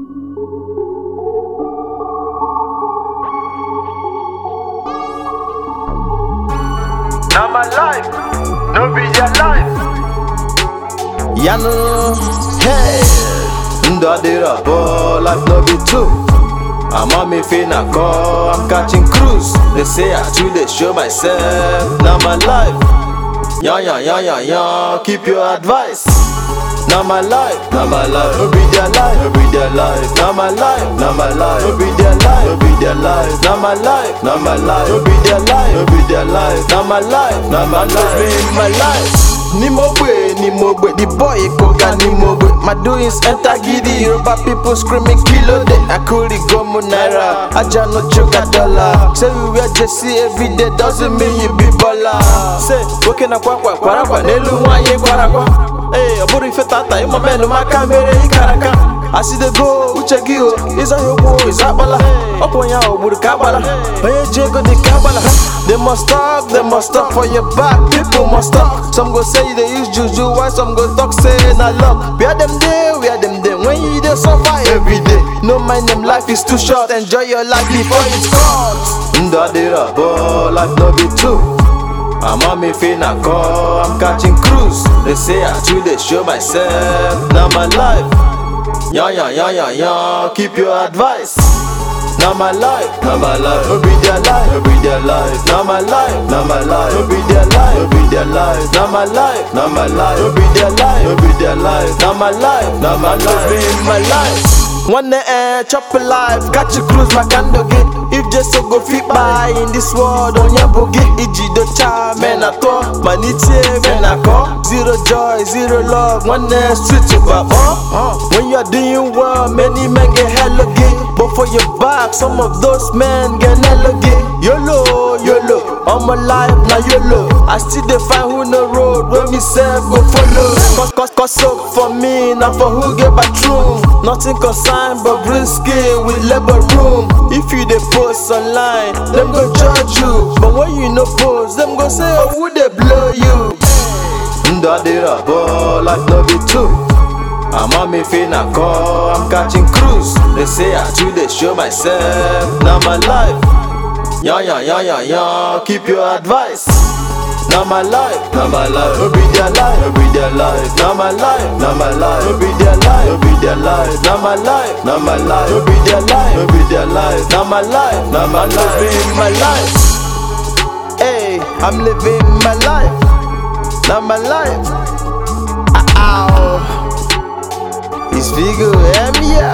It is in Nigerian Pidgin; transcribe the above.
Now my life, no be your life. Yano, hey, ndụ adịrọ abụọ, life no be two. I'm on me finna call, I'm catching cruise. They say I too dey show myself. Now my life, yeah yeah yeah yeah yeah. Keep your advice. Now my life, now my life, no be their life, no be their life. Now my life, now my life, no be their life, no be their life. Now my life, now my life, no be their life, no be their life. Now my life, now my life, living my life. Ni mo gbe, ni mo gbe, the boy koga ni mo gbe. My doings enter giddy, Yoruba people screaming kilo de. Akuri gomu naira, aja no choka dollar. Say we wear jersey every day doesn't mean you be baller. Say, woke na kwa kwa kwara kwa nelu nwanye kwara kwa. Hey, ọ bụrụ ife tata ịma menụ maka mere ịkara aka asidego uche gị o ịzaghị okwu ịza akpala ọkwa onye ahụ gburu ka agbala onye ji ego dị ka agbala they must talk they must talk for your back people must talk some go say you dey use juju while some go talk say na luck where dem dey where dem dey when you dey suffer every day no mind them life is too short enjoy your life before it's cut ndụ adịrọ abụọ life no be two I'm on me finna call, I'm catching cruise. They say I too dey show myself. Now my life, yeah yeah yeah yeah yeah. Keep your advice. Now my life, now my life, no be their life, no be their life. Now my life, now my life, no be their life, no be their life. Now my life, now my life, no be their life, no be their life. Now my life, now my life, living my life. One eh, chop a life, got you cruise my candle get. If just so go fit by in this world, on your boogie, Ijido cha, man, I thought, manite, man, I call. Zero joy, zero love, one eh, switch over, uh. When you're doing well, many men get hella gay. But for your back, some of those men get hella gay. YOLO, YOLO, all my life, now YOLO. I still dey find who no road, where me self go follow. Cause, cause, cause so for me, now for who get bathroom. Nothing concern but risky with labor room. If you dey post online, them go judge you. But when you no post, them go say, oh, who they blow you? Ndụ adịrọ abụọ, life no be two. I'm on me finna call, I'm catching cruise. They say I too dey show myself. Now my life, yeah yeah yeah yeah yeah. Keep your advice. Now my life, now my life, no be their life, no be their life. Now my life, now my life, no be their life, no be their life. Now my life, now my life, no be their life, no be their life. Now my life, now my life, living my life. Hey, I'm living my life. Now my life. Ow. It's Vigo, M yeah.